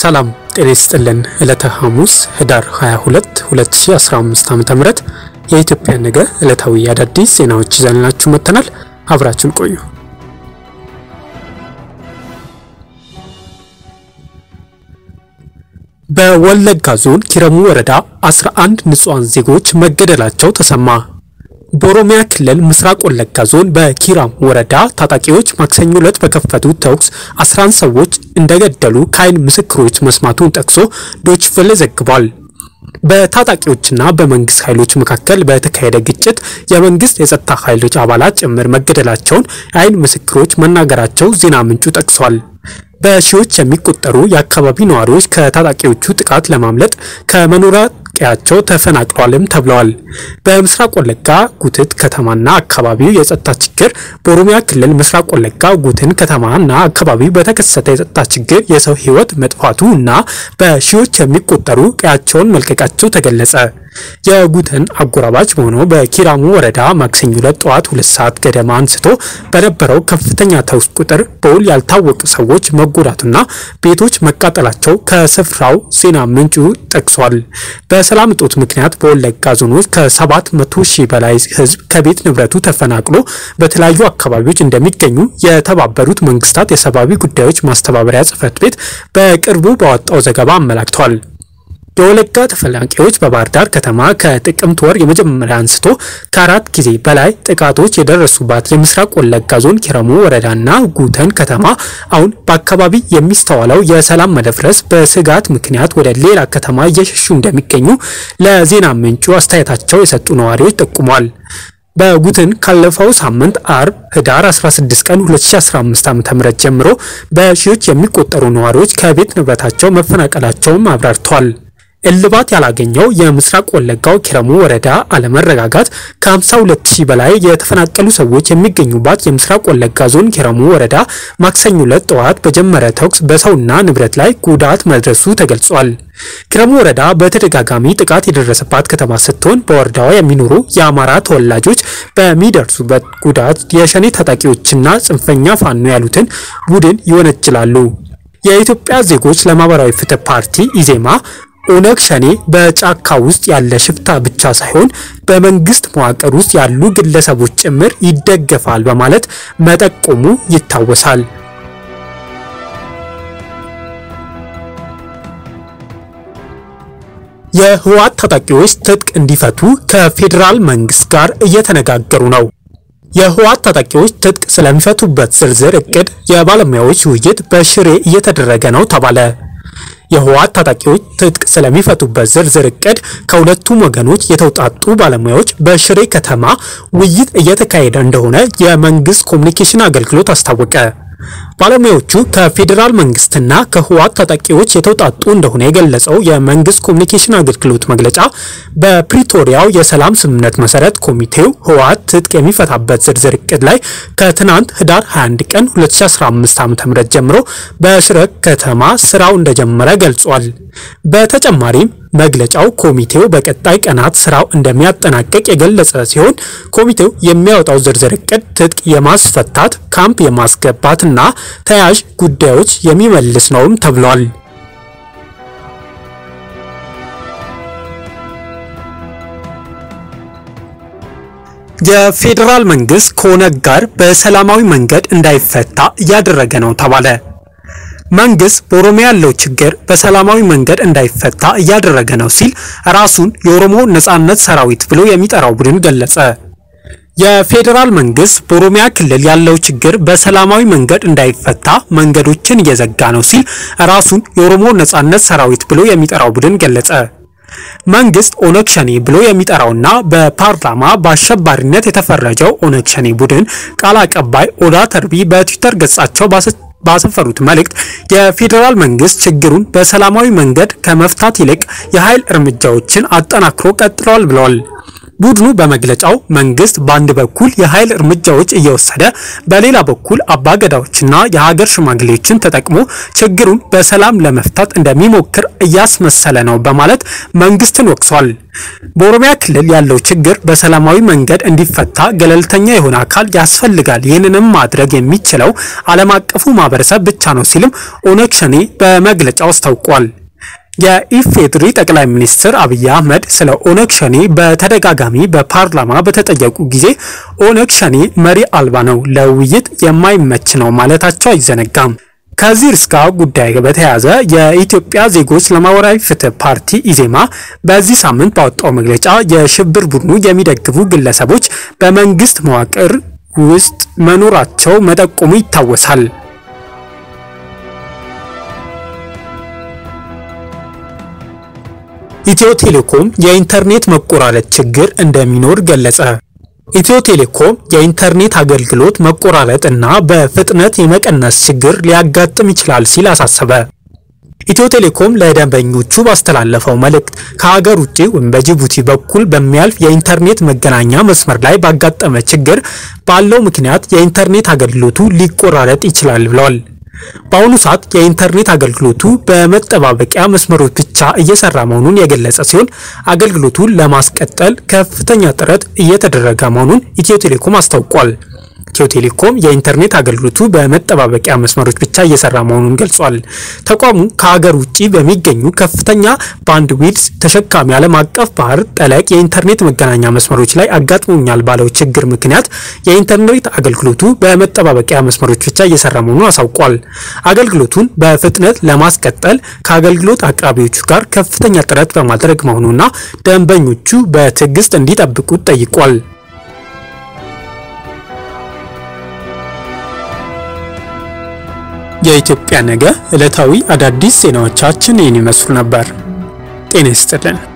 ሰላም ጤና ይስጥልን። ዕለተ ሐሙስ ህዳር 22 2015 ዓ.ም የኢትዮጵያ ነገ ዕለታዊ አዳዲስ ዜናዎች ይዘንላችሁ መጥተናል። አብራችን ቆዩ። በወለጋ ዞን ኪረሙ ወረዳ 11 ንጹሃን ዜጎች መገደላቸው ተሰማ። በኦሮሚያ ክልል ምስራቅ ወለጋ ዞን በኪራም ወረዳ ታጣቂዎች ማክሰኞ ዕለት በከፈቱት ተኩስ 11 ሰዎች እንደገደሉ ከዓይን ምስክሮች መስማቱን ጠቅሶ ዶይቼ ቬለ ዘግቧል። በታጣቂዎችና በመንግስት ኃይሎች መካከል በተካሄደ ግጭት የመንግስት የጸጥታ ኃይሎች አባላት ጭምር መገደላቸውን የዓይን ምስክሮች መናገራቸው ዜና ምንጩ ጠቅሷል። በሺዎች የሚቆጠሩ የአካባቢ ነዋሪዎች ከታጣቂዎቹ ጥቃት ለማምለጥ ከመኖሪያ ቀያቸው ተፈናቅለዋልም ተብለዋል። በምስራቅ ወለጋ ጉትት ከተማና አካባቢው የጸጥታ ችግር በኦሮሚያ ክልል ምስራቅ ወለጋ ጉትን ከተማና አካባቢው በተከሰተ የጸጥታ ችግር የሰው ሕይወት መጥፋቱ እና በሺዎች የሚቆጠሩ ቀያቸውን መልቀቃቸው ተገለጸ። የጉትን አጎራባች በሆነው በኪራሙ ወረዳ ማክሰኞ ዕለት ጠዋት ሁለት ሰዓት ገደማ አንስቶ በነበረው ከፍተኛ ተኩስ ቁጥር በውል ያልታወቁ ሰዎች መጎዳቱና ቤቶች መቃጠላቸው ከስፍራው ዜና ምንጩ ጠቅሷል። በሰላም እጦት ምክንያት በወለጋ ዞኖች ከሰባት መቶ ሺህ በላይ ሕዝብ ከቤት ንብረቱ ተፈናቅሎ በተለያዩ አካባቢዎች እንደሚገኙ የተባበሩት መንግስታት የሰብአዊ ጉዳዮች ማስተባበሪያ ጽሕፈት ቤት በቅርቡ ባወጣው ዘገባ አመላክቷል። የወለጋ ተፈናቃዮች በባህር ዳር ከተማ ከጥቅምት ወር የመጀመሪያ አንስቶ ከአራት ጊዜ በላይ ጥቃቶች የደረሱባት የምስራቅ ወለጋ ዞን ኪረሙ ወረዳና ጉተን ከተማ አሁን በአካባቢ የሚስተዋለው የሰላም መደፍረስ በስጋት ምክንያት ወደ ሌላ ከተማ እየሸሹ እንደሚገኙ ለዜና ምንጩ አስተያየታቸው የሰጡ ነዋሪዎች ጠቁሟል። በጉትን ካለፈው ሳምንት አርብ ህዳር 16 ቀን 2015 ዓ.ም ጀምሮ በሺዎች የሚቆጠሩ ነዋሪዎች ከቤት ንብረታቸው መፈናቀላቸውም አብራርተዋል። እልባት ያላገኘው የምስራቅ ወለጋው ኪረሙ ወረዳ አለመረጋጋት ከ52 ሺህ በላይ የተፈናቀሉ ሰዎች የሚገኙባት የምስራቅ ወለጋ ዞን ኪረሙ ወረዳ ማክሰኞ ዕለት ጠዋት በጀመረ ተኩስ በሰውና ንብረት ላይ ጉዳት መድረሱ ተገልጿል። ኪረሙ ወረዳ በተደጋጋሚ ጥቃት የደረሰባት ከተማ ስትሆን በወረዳዋ የሚኖሩ የአማራ ተወላጆች በሚደርሱበት ጉዳት የሸኔ ታጣቂዎችና ጽንፈኛ ፋኖ ያሉትን ቡድን ይወነጅላሉ። የኢትዮጵያ ዜጎች ለማህበራዊ ፍትህ ፓርቲ ኢዜማ ኦነግ ሸኔ በጫካ ውስጥ ያለ ሽፍታ ብቻ ሳይሆን በመንግስት መዋቅር ውስጥ ያሉ ግለሰቦች ጭምር ይደገፋል በማለት መጠቆሙ ይታወሳል። የህወሓት ታጣቂዎች ትጥቅ እንዲፈቱ ከፌዴራል መንግስት ጋር እየተነጋገሩ ነው። የህወሓት ታጣቂዎች ትጥቅ ስለሚፈቱበት ዝርዝር እቅድ የባለሙያዎች ውይይት በሽሬ እየተደረገ ነው ተባለ። የህወሓት ታጣቂዎች ትጥቅ ስለሚፈቱበት ዝርዝር እቅድ ከሁለቱም ወገኖች የተውጣጡ ባለሙያዎች በሽሬ ከተማ ውይይት እየተካሄደ እንደሆነ የመንግስት ኮሚኒኬሽን አገልግሎት አስታወቀ። ባለሙያዎቹ ከፌዴራል መንግስትና ከህወሓት ታጣቂዎች የተውጣጡ እንደሆነ የገለጸው የመንግስት ኮሚኒኬሽን አገልግሎት መግለጫ በፕሪቶሪያው የሰላም ስምምነት መሰረት ኮሚቴው ህወሓት ትጥቅ የሚፈታበት ዝርዝር እቅድ ላይ ከትናንት ህዳር 21 ቀን 2015 ዓ.ም ጀምሮ በሽረ ከተማ ስራው እንደጀመረ ገልጿል። በተጨማሪም መግለጫው ኮሚቴው በቀጣይ ቀናት ስራው እንደሚያጠናቀቅ የገለጸ ሲሆን ኮሚቴው የሚያወጣው ዝርዝር እቅድ ትጥቅ የማስፈታት ካምፕ የማስገባትና ተያያዥ ጉዳዮች የሚመልስ ነውም ተብሏል። የፌዴራል መንግስት ከኦነግ ጋር በሰላማዊ መንገድ እንዳይፈታ እያደረገ ነው ተባለ። መንግስት በኦሮሚያ ያለው ችግር በሰላማዊ መንገድ እንዳይፈታ እያደረገ ነው ሲል ራሱን የኦሮሞ ነጻነት ሰራዊት ብሎ የሚጠራው ቡድን ገለጸ። የፌዴራል መንግስት በኦሮሚያ ክልል ያለው ችግር በሰላማዊ መንገድ እንዳይፈታ መንገዶችን እየዘጋ ነው ሲል ራሱን የኦሮሞ ነጻነት ሰራዊት ብሎ የሚጠራው ቡድን ገለጸ። መንግስት ኦነግ ሸኔ ብሎ የሚጠራውና በፓርላማ በአሸባሪነት የተፈረጀው ኦነግ ሸኔ ቡድን ቃል አቀባይ ኦዳ ተርቢ በትዊተር ገጻቸው ባሰፈሩት መልእክት የፌዴራል መንግስት ችግሩን በሰላማዊ መንገድ ከመፍታት ይልቅ የኃይል እርምጃዎችን አጠናክሮ ቀጥለዋል ብለዋል። ቡድኑ በመግለጫው መንግስት በአንድ በኩል የኃይል እርምጃዎች እየወሰደ በሌላ በኩል አባገዳዎችና የሀገር ሽማግሌዎችን ተጠቅሞ ችግሩን በሰላም ለመፍታት እንደሚሞክር እያስመሰለ ነው በማለት መንግስትን ወቅሷል። በኦሮሚያ ክልል ያለው ችግር በሰላማዊ መንገድ እንዲፈታ ገለልተኛ የሆነ አካል ያስፈልጋል። ይህንንም ማድረግ የሚችለው ዓለም አቀፉ ማህበረሰብ ብቻ ነው ሲልም ኦነግ ሸኔ በመግለጫው አስታውቋል። የኢፌድሪ ጠቅላይ ሚኒስትር አብይ አህመድ ስለ ኦነግ ሸኔ በተደጋጋሚ በፓርላማ በተጠየቁ ጊዜ ኦነግ ሸኔ መሪ አልባ ነው፣ ለውይይት የማይመች ነው ማለታቸው አይዘነጋም። ከዚህ ርዕስ ጉዳይ በተያያዘ የኢትዮጵያ ዜጎች ለማህበራዊ ፍትህ ፓርቲ ኢዜማ በዚህ ሳምንት ባወጣው መግለጫ የሽብር ቡድኑ የሚደግፉ ግለሰቦች በመንግስት መዋቅር ውስጥ መኖራቸው መጠቆሙ ይታወሳል። ኢትዮ ቴሌኮም የኢንተርኔት መቆራረጥ ችግር እንደሚኖር ገለጸ። ኢትዮ ቴሌኮም የኢንተርኔት አገልግሎት መቆራረጥ እና በፍጥነት የመቀነስ ችግር ሊያጋጥም ይችላል ሲል አሳሰበ። ኢትዮ ቴሌኮም ለደንበኞቹ ባስተላለፈው መልእክት ከሀገር ውጭ ወይም በጅቡቲ በኩል በሚያልፍ የኢንተርኔት መገናኛ መስመር ላይ ባጋጠመ ችግር ባለው ምክንያት የኢንተርኔት አገልግሎቱ ሊቆራረጥ ይችላል ብለዋል። በአሁኑ ሰዓት የኢንተርኔት አገልግሎቱ በመጠባበቂያ መስመሮች ብቻ እየሰራ መሆኑን የገለጸ ሲሆን አገልግሎቱን ለማስቀጠል ከፍተኛ ጥረት እየተደረገ መሆኑን ኢትዮ ቴሌኮም አስታውቋል። ኢትዮ ቴሌኮም የኢንተርኔት አገልግሎቱ በመጠባበቂያ መስመሮች ብቻ እየሰራ መሆኑን ገልጿል። ተቋሙ ከሀገር ውጭ በሚገኙ ከፍተኛ ባንድዊድዝ ተሸካሚ ዓለም አቀፍ ባህር ጠለቅ የኢንተርኔት መገናኛ መስመሮች ላይ አጋጥሞኛል ባለው ችግር ምክንያት የኢንተርኔት አገልግሎቱ በመጠባበቂያ መስመሮች ብቻ እየሰራ መሆኑን አሳውቋል። አገልግሎቱን በፍጥነት ለማስቀጠል ከአገልግሎት አቅራቢዎቹ ጋር ከፍተኛ ጥረት በማድረግ መሆኑና ደንበኞቹ በትዕግስት እንዲጠብቁት ጠይቋል። የኢትዮጵያ ነገ ዕለታዊ አዳዲስ ዜናዎቻችን ይህን ይመስሉ ነበር። ጤና ይስጥልን።